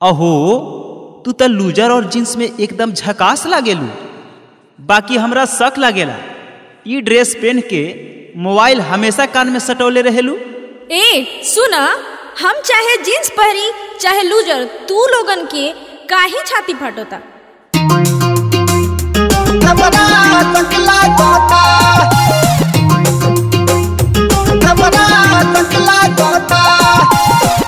अहो तू त लूजर और जींस में एकदम झकास लागेलू बाकी हमरा शक लागेला ई ड्रेस पहन के मोबाइल हमेशा कान में सटौले रहेलू ए सुना हम चाहे जींस पहरी चाहे लूजर तू लोगन के काहे छाती फटोता हमरा तकला गोता हमरा तकला गोता